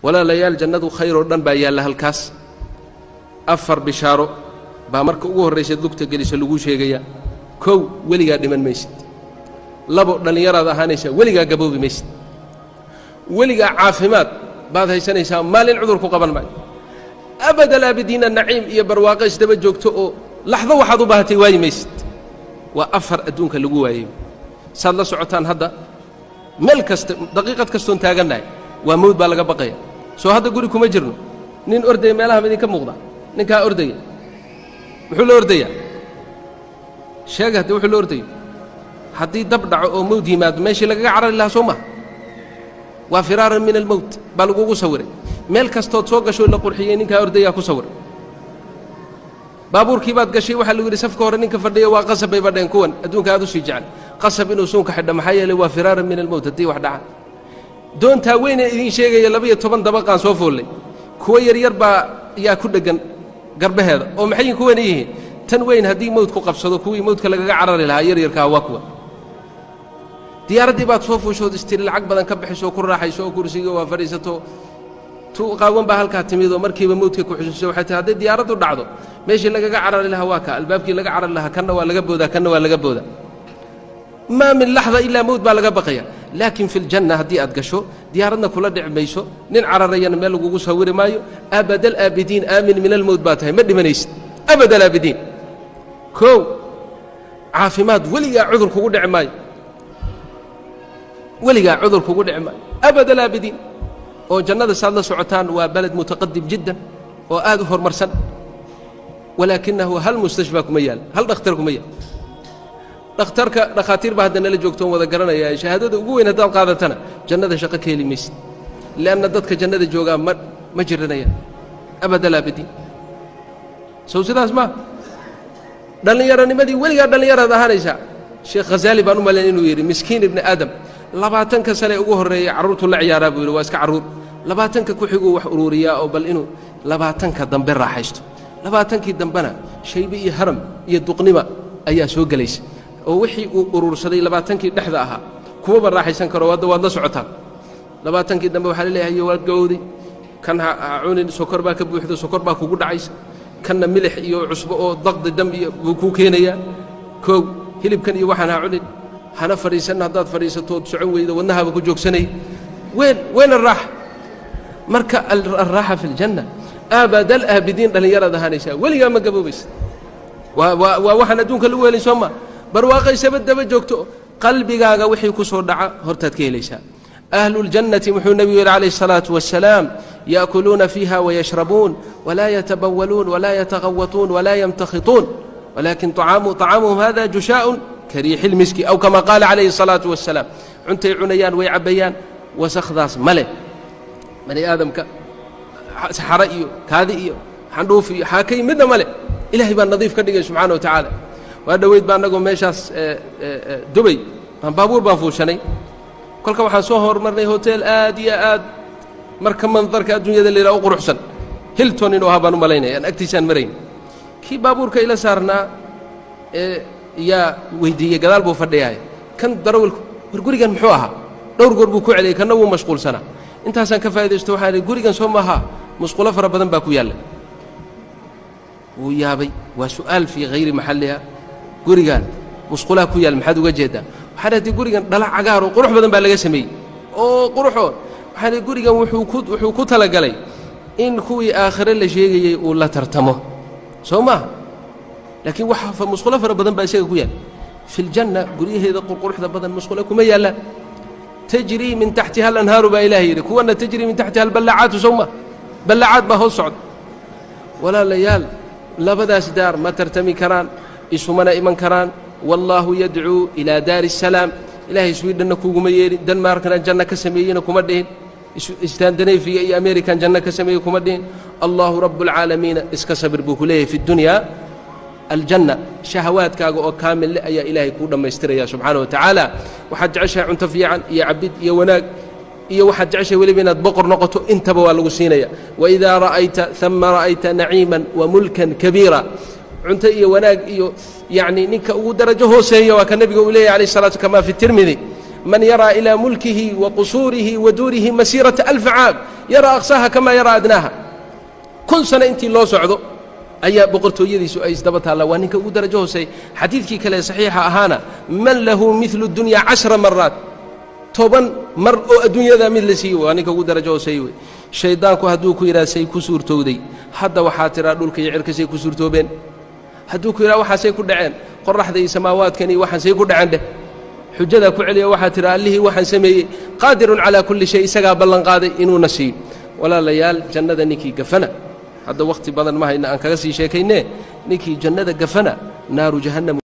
walaalayaal jannadu khayr oo dhan baa yaalla halkaas afar bishaaro baa marka ugu horraysaed lugta gelisa laguu sheegayaa kow weligaa dhiman maysid labo dhallinyaraad ahaanaysaa weligaa gaboobi maysid weligaa caafimaad baad haysanaysaa maalin cudur ku qaban maayo abadal aabidiina naciim iyo barwaaqo isdaba joogto oo laxdo waxaad u baahatay waayi maysid waa afar adduunka lagu waayey saad la socotaan hadda meel kasta daqiiqad kastoon taagannahay waa mawd baa laga baqaya soo hadda guri kuma jirno nin ordaya meelaha ma idinka muuqda ninkaa ordaya muxuu la ordayaa sheega hadde wuxuu la ordayo haddii dab dhaco oo mawd yimaado meeshii lagaga carari lahaa soo maha waa firaaran min almowt baa lagugu sawiray meel kastood soo gashoo la qurxiyey ninkaa ordayaa ku sawiray baabuurkii baad gashay waxaa lagu yidhi safka hore ninka fadhiya waa qasab bay badheen kuwan adduunka aad u sii jecel qasab inuu suunka xidha maxaa yeelay waa firaaran min almowt haddii wax dhaca doontaa weynee idiin sheegaya laba-iyo toban dabaqaan soo foollay kuwo yaryar baa yaa ku dheggan garbaheeda oo maxay kuwana yihiin tan weyn haddii mowdku qabsado kuwii mowdka lagaga carari lahaa yaryarkaa waa kuwa diyaaraddii baad soo fuushood istiri lacag badan ka bixiso ku raaxayso oo kursiga waa fadhiisato tu qaawan baa halkaa timid oo markiiba mowdka ku xusuuso waxay tahay hadday diyaaraddu dhacdo meeshii lagaga carari lahaa waa ka albaabkii laga carari lahaa kanna waa laga boodaa kanna waa laga boodaa maa min laxda ilaa mowd baa laga baqaya laakiin fi ljanna haddii aad gasho diyaaradna kula dhici mayso nin cararayana meel lagugu sawiri maayo abadal aabidiin aamin min almowd baa tahay ma dhimanaysid abadal aabidiin kow caafimaad weligaa cudur kugu dhici maayo weligaa cudur kugu dhici maayo abadal aabidiin oo jannada saad la socotaan waa baled mutaqadim jiddan oo aad u horumarsan walaakinahu hal mustashfaa kuma yaal hal dhakhtar kuma yaal dhakhtarka dhakhaatiir baa hadda nala joogtoon wada garanaya shahaadada ugu weyn haddaad qaadatana jannada shaqo ka heli maysid lianna dadka jannada joogaa ma ma jiranayaan abadal aabidiin sow sidaas maa dhallinyaronimadii weligaa dhallinyaraad ahaanaysaa sheekh khazaali baan u malayn inuu yidhi miskiin ibni aadam labaatanka sane ugu horreeyey carruurtu la ciyaaraa buu yidhi waa iska carruur labaatanka ku xiguu wax uruuriyaa oo bal inuu labaatanka dambe raaxaysto labaatankii dambena shaybe iyo haram iyo duqnima ayaa soo gelaysa oo wixii uu uruursaday labaatankii dhexda ahaa kumaba raaxaysan karo hadda waad la socotaan labaatankii dambe waxaa laleeyahay waad gawowday kan ha cunin sokor baa ka buuxda sokor baa kugu dhacaysa kanna milix iyo cusbo oo daqdi dam iyo buu kuu keenayaa koog hilibkan iyo waxaan ha cunin hana fadhiisanna haddaad fadhiisatood socon weydo wadnahaaba ku joogsanay ween ween araaxa marka alraaxa fi ljanna aabadal aabidiin dhallinyaraad ahaanaysaa weligaa ma gaboobaysa waa waa waa waxaan adduunka lagu helin soo ma barwaaqaysaba daba joogto qalbigaaga wixii ku soo dhaca hortaad ka helaysaa ahlu اljannati muxuu nebigu yidhi calayh الsalaaةu wasalaam yaأkuluuna fiiha wayashrabuun walaa yatabawaluun walaa yataqawatuun walaa yamtakhituun walakin طacaamuhum hada jushaaءun kariixi اlmiski aw kama qaala calayhi الsalaaةu wasalaam cuntay cunayaan way cabbayaan wasakhdaas ma leh bani aadamka saxare iyo kaadi iyo xandhuuf iyo xaakay midna ma leh ilahay baa nadiif ka dhigay subxaana wa tacaala waa dhoweyd baa annagoo meeshaas dubay baan baabuur baan fuushanay kolka waxaan soo hormarnay hotel aad iyo aad marka mandarka adduunyada la yidhaha u quruxsan hilton inuu ahaa baan u malaynaya aan agtiisaan marayn kii baabuurka ila saarnaa ee yaa weydiiyey gadaal buu fadhiyaay kan darawalku war gurigan muxuu ahaa dhowr goor buu ku celiyey kanna wuu mashquulsanaa intaasaan ka faa'idaysto waxaan idhi gurigan soo maaha musqulo fara badan baa ku yaalla wuu yaabay waa su'aal fii hayri maxalliha gurigan musqulaha ku yaal maxaad uga jeeddaa waxaan haddii gurigan dhala cagaar oo qurux badan baa laga sameeyey oo quruxoo waxaan idhi gurigan wuxuu ku wuxuu ku talagalay in kuwii aakhire la sheegayey uu la tartamo soo maaha laakiin waxa musqulo fara badan baa isaga ku yaal fi ljanna guryaheeda qurquruxda badan musqulo kuma yaallaan tajrii min taxtiha alanhaaru baa ilaah yidhi kuwanna tajrii min taxtiha alballacaatu sow ma ballacaad baa hoos socda walaalayaal labadaas daar ma tartami karaan isumana iman karaan wallaahu yadcuu ilaa daari الsalaam ilaahay swidhanna kuguma yeelin denmarkna janno ka sameeyeyna kuma dhihin istandanefiga iyo amerikan janno ka sameeyey kuma dhihin allahu rabb اlcaalamiina iska sabir buu ku leeyahay fi اdunyaa aljanna shahawaadkaaga oo kaamille ayaa ilaahay kuu dhammaystiraya subxaana wa tacaala waxaad jeceshahay cunto fiican iyo cabid iyo wanaag iyo waxaad jeceshahay weliba inaad boqor noqoto intaba waa lagu siinaya waidaa ra'ayta ثama ra'ayta naciiman wamulkan kabiira cunto iyo wanaag iyo yacni ninka ugu darajo hooseeya waa ka nebiga uu leeyahy alayh الsalatu kama fi tirmidi man yaraa ilaa mulkihi wa qusuurihi wa duurihi masiirata alfa caam yaraa aqsaaha kamaa yaraa adnaaha kun sano intii loo socdo ayaa boqortooyadiisu ay isdaba taallaa waa ninka ugu darajo hooseey xadiidkii kale saxiixa ahaana man lahu midlu dunyaa cashra maraat toban mar oo adduunyada mid la siiyey waa ninka ugu darajo hooseey wey shayddaanku hadduu ku yidhaha say ku suurtowday hadda waxaa tiraa dhulka iyo cirkasay ku suurtoobeen hadduu ku yidhaha waxaasay ku dhaceen qoraxda iyo samaawaadkan iyo waxaansay ku dhaceen dheh xujadaa ku celiya waxaa tira allihii waxaan sameeyey qaadirun calaa kulli shay isagaa ballanqaaday inuuna siiyo walaalayaal jannada ninkii gafana hadda wakhti badan ma hayna aan kaga sii sheekaynee ninkii jannada gafana naaru jahannam